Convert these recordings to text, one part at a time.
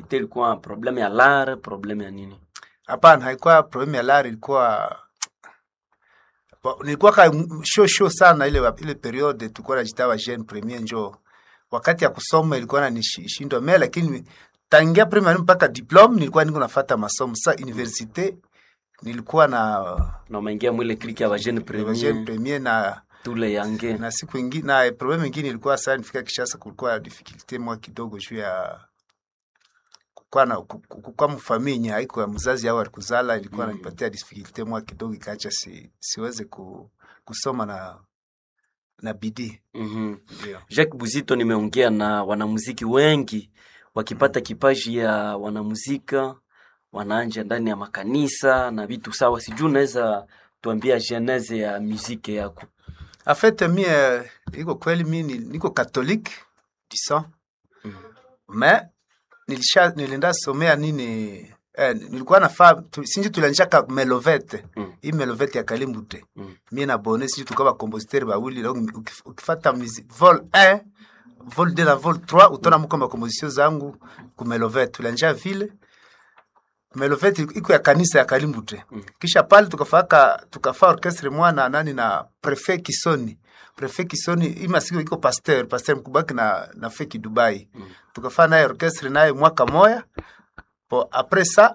difficulté ilikuwa problème ya lare problème ya nini hapana haikuwa problem ya lari ilikuwa Bo, nilikuwa ka show show sana ile ile periode tulikuwa najitawa jeune premier njo wakati ya kusoma ilikuwa nanishindwa me lakini tangia premier mpaka diplome nilikuwa niko nafata masomo sa universite nilikuwa na na umeingia mwile clique ya bajene jeune premier premier na tule yange na siku ingine na problem ingine ilikuwa sana nifika Kishasa, kulikuwa difficulty mwa kidogo juu ya kukua na kukua mfamilia haiko ya mzazi au alikuzala ilikuwa Mm. nanipatia difficulty mwa kidogo ikaacha si, siweze ku, kusoma na na bidii Mhm. ndio. Jacques Buzito, nimeongea na wanamuziki wengi wakipata kipaji ya wanamuzika wanaanja ndani ya makanisa na vitu sawa. Sijui unaweza tuambia genese ya muziki yako? En fait mie iko kweli mi ni- niko catholique du sang Mhm. mais nilisha nilienda somea nini eh, nilikuwa nafaa tu, sinji tulianjaka melovete Mm. hii melovete ya kalimbute Mm. mie na bone sinji tulikuwa bakompositeur bawili donc ukif- ukifata musi vol 1 vol 2 na vol 3 utona muko makomposition zangu ku melovete tulianja vile melovete iko ya kanisa ya kalimbute Mm. kisha pale tukafaka tukafa orchestre mwana nani na prefet Kisoni prefet Kisoni ima siku iko pasteur pasteur mkubaki na na feki Dubai Mm. tukafanya naye orchestre naye mwaka moya po après ça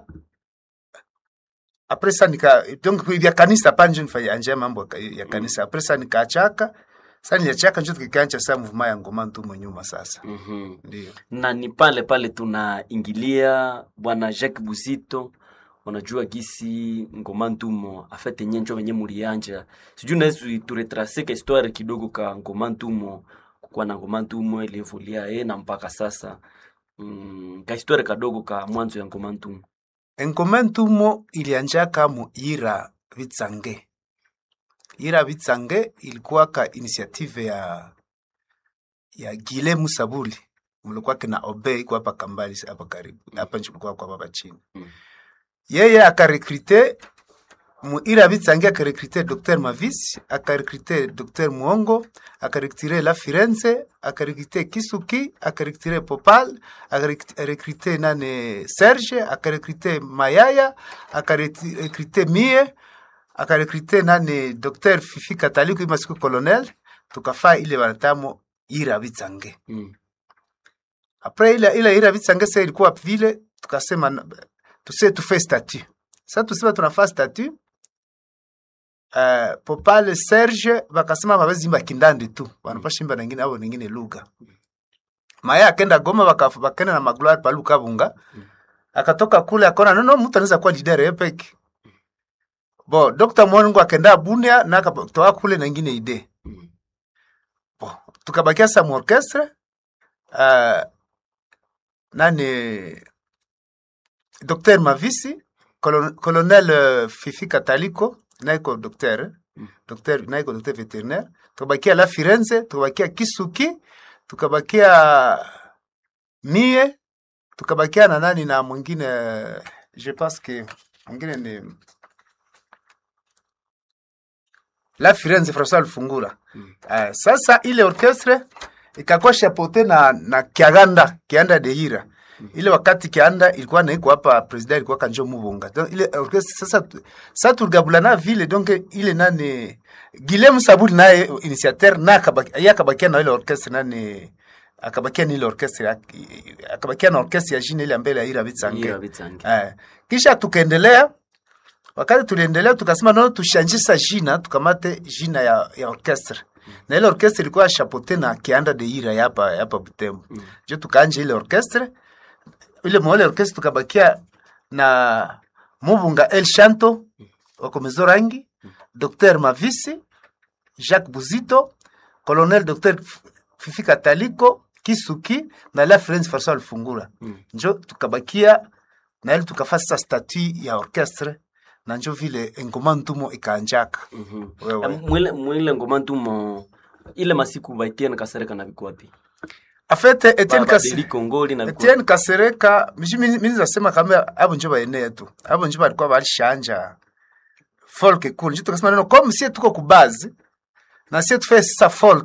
après ça nika donc vya kanisa panje nifanya anje mambo ya- ya kanisa après ça nikaachaka sasa niliachaka njo tukikancha sasa mvuma ya ngoma ntumo nyuma sasa Mhm. ndio na ni pale pale tunaingilia bwana Jacques Buzito, unajua gisi ngoma ntumo afete nye njo venye mulianja, sijui unaweza turetrase ka histoire kidogo ka ngoma ntumo, kukuwa na ngoma ntumo ilievulia e na mpaka sasa mm, ka histoire kadogo ka mwanzo ya ngoma ntumo. engoma ntumo ilianjaka mu ira vitsange ira vitsange ilikuwa ka initiative ya ya Gile Musabuli mlikuwa kina Obe iko hapa Kambali hapa karibu hapa nchi kulikuwa kwa hapa chini Mm. yeye akarekrite mu ira vitsange akarekrite Dr Mavis akarekrite Dr Muongo akarekrite La Firenze akarekrite Kisuki akarekrite Popal akarekrite nane Serge akarekrite Mayaya akarekrite Mie akarekrite nane Dr Fifi Kataliku ima siku colonel tukafaa ile wanatamo ira vitsange Mm. apres ile ile ira vitsange sasa ilikuwa vile tukasema na- tuse tufe statut sasa tusema tunafaa statut Uh, popale serge bakasema babezimba kindandi tu banapashimba nengine abo nengine lugha maya akenda goma baka- bakenda na magloire palu kabunga akatoka kule akona nono mtu anaweza kuwa leader epeki bo dr mwangu akenda bunia na akatoka kule nengine ide Mm. bo tukabakia sa mu orchestre uh, nani Dr Mavisi colon, colonel uh, Fifi Kataliko naiko docteur eh? Mm. docteur naiko docteur vétérinaire tukabakia la Firenze tukabakia Kisuki tukabakia Mie tukabakia na nani na mwingine eh, je pense que mwingine ni la Firenze François Lufungura Mm. uh, sasa ile orchestre ikakuwa chapeauté na na Kiaganda Kianda de Ira ile wakati Kianda ilikuwa naiko hapa president ilikuwa kanjo Mubunga donc ile orchestre sasa tu- sasa tuligabulana vile donc ile nani Guillaume Saburi naye initiateur na akabaki- yeye akabakia na ile orchestre nani akabakia na ile orchestre ya- akabakia na orchestre ya jina ile mbele ya Ira Bitsange Ira Bitsange. Eh, kisha tukaendelea wakati tuliendelea tukasema no tushanjisa jina tukamate jina ya, ya orchestre na ile orchestre ilikuwa chapeauté na Kianda de Ira ya hapa ya hapa Butembo Mm. jo tukaanja ile orchestre ile mwale orchestre tukabakia na Mubunga El Shanto wakomezo rangi Dr Mavisi Jacques Buzito Colonel Dr Fifi Kataliko Kisuki na la France François Lufungura Mm. njo tukabakia na ile tukafasa statut ya orchestre na njo vile engoma ntumo ikaanjaka Mhm. Wewe. Na mwile mwile ngoma ntumo ile masiku baitiana kasereka na bikwapi en fait Etienne Kasi babadili kongoli na bikwapi Etienne Kasereka mishi mimi mimi nasema kama abo njo baenea tu abo njo balikuwa balishanja folk cool njo tukasema neno comme si tuko kubazi na si tufe sasa folk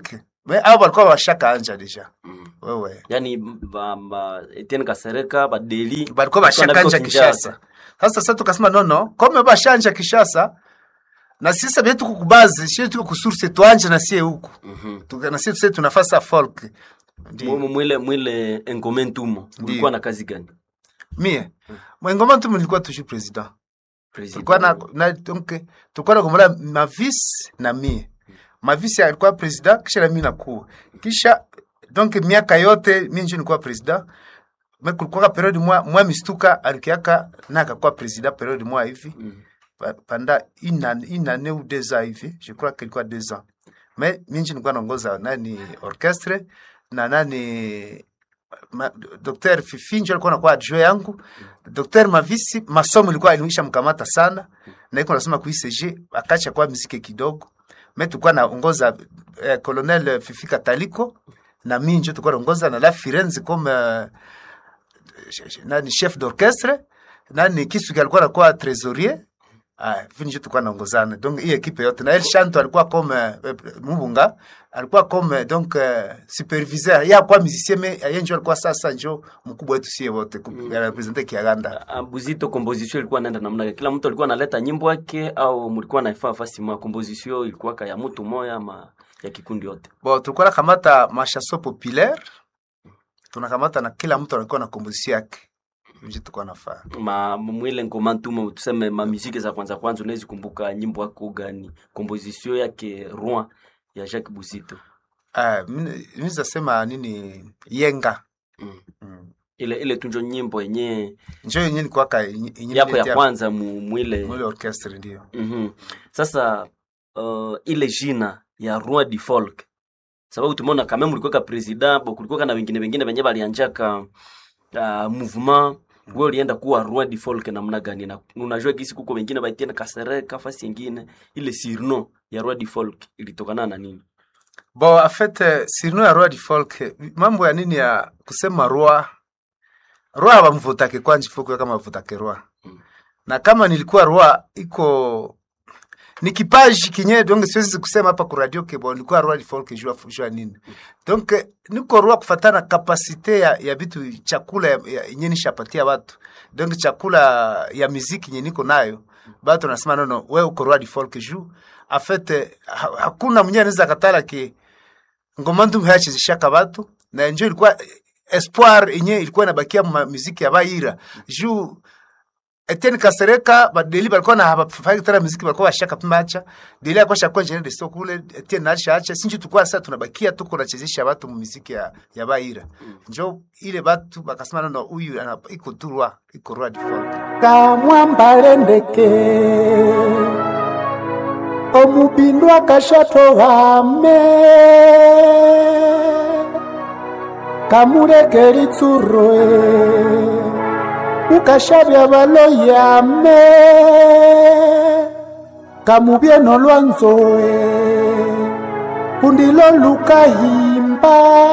me abo walikuwa washaka anja deja Mm. wewe yani ba, ba, Etienne Kasereka badeli balikuwa bashaka anja Kishasa. Sasa sasa tukasema nono, kome bashanja Kishasa na sisi bietu kukubazi, sisi tuko kusource tuanje na sie huku. Mhm. Tuka na sisi tuna nafasi folk. Ndio. Mu- mwile mwile Ngome Ntumo ulikuwa na kazi gani Mie. Mwengoma tu nilikuwa toujours president. President. Tulikuwa na, na donc tulikuwa na kumala mavis na mie. Mavis alikuwa president kisha na mimi nakuwa. Kisha donc miaka yote mimi ndio nilikuwa president. Mais kulikuwa periode mwa mwa mistuka alikiaka na akakuwa president periode mwa hivi. Mhm. pa- pendant une année, une année ou deux ans hivi, je crois qu'il quoi deux ans. Mais minji nilikuwa naongoza nani orchestre na nani ma, Dr. Fifinjo alikuwa anakuwa adjoint yangu. Dr. Mavisi masomo ilikuwa ilimisha mkamata sana na iko nasema ku ICG akacha kwa muziki kidogo. Mais tulikuwa naongoza eh, Colonel Fifika Taliko na mimi ndio tulikuwa naongoza na la Firenze comme euh, nani chef d'orchestre nani Kisuki alikuwa anakuwa trésorier Ah, vile ndio tulikuwa naongozana. Donc hii equipe yote na El Shanto alikuwa comme euh, Mubunga alikuwa comme donc euh, superviseur. Ya kwa musicien mais yeye ndio alikuwa sasa ndio mkubwa wetu sie wote mm. representer Kiaganda. Ah, Buzito composition ilikuwa naenda namna gani? Kila mtu alikuwa analeta nyimbo yake au mlikuwa naifaa fasi mwa composition ilikuwa ka ya mtu moya ama ya kikundi yote? Bon, tulikuwa nakamata mashaso populaire. Tunakamata na kila mtu alikuwa na komposition yake. Ndio tulikuwa nafanya. Ma mwile ngoma ntumo tuseme ma muziki za kwanza kwanza unaweza kumbuka nyimbo yako gani? Composition yake Rouen ya Jacques Buzito. Ah, mimi mimi nasema nini yenga. Mm. Mm. Ile ile tunjo nyimbo yenye Njoo yenyewe ilikuwa ka yenyewe yako ya kwanza mu mwile mwele orchestre ndio. Mhm. Sasa uh, ile jina ya Roi du Folk sababu tumeona kama mlikuwa ka president bo kulikuwa na wengine wengine wenye walianjaka uh, mouvement wewe ulienda kuwa Roi du Folk namna gani na unajua kisi kuko wengine baitiana Kasereka fasi nyingine ile surnom ya Roi du Folk ilitokana na nini? Bon, en fait, euh, surnom ya roi du folk, eh, mambo ya nini ya kusema roi, roi hawamvutake kwanje fuku kama vutake roi. Mm. Na kama nilikuwa roi iko ni kipaji kinye donc siwezi kusema hapa kwa radio ke bon nilikuwa roi du folk jua jua nini. Donc eh, niko roi kufatana kapasite ya, ya vitu chakula ya, ya yenye nishapatia watu. Donc chakula ya muziki yenye niko nayo. Batu nasema no no, wewe uko roi du folk juu. En fait, eh, ha, hakuna mwenye anaweza katala ki ngoma ndu hayachezeshaka batu na njo ilikuwa espoir yenye ilikuwa inabakia ma muziki ya baira juu Etienne Kasereka badeli balikuwa na hafai tena muziki balikuwa bashaka pimacha deli alikuwa shakuwa engineer de stock kule Etienne acha acha sinji tukua sasa tunabakia tuko nachezesha watu mu muziki ya, ya baira njo ile batu bakasema no no huyu ana- iko turwa iko roi du folk kamwambale ndeke omubindu akashatohame kamuleke litsuroe ukashavya baloyame kamubyeno lwanzoe kundilo lukahimba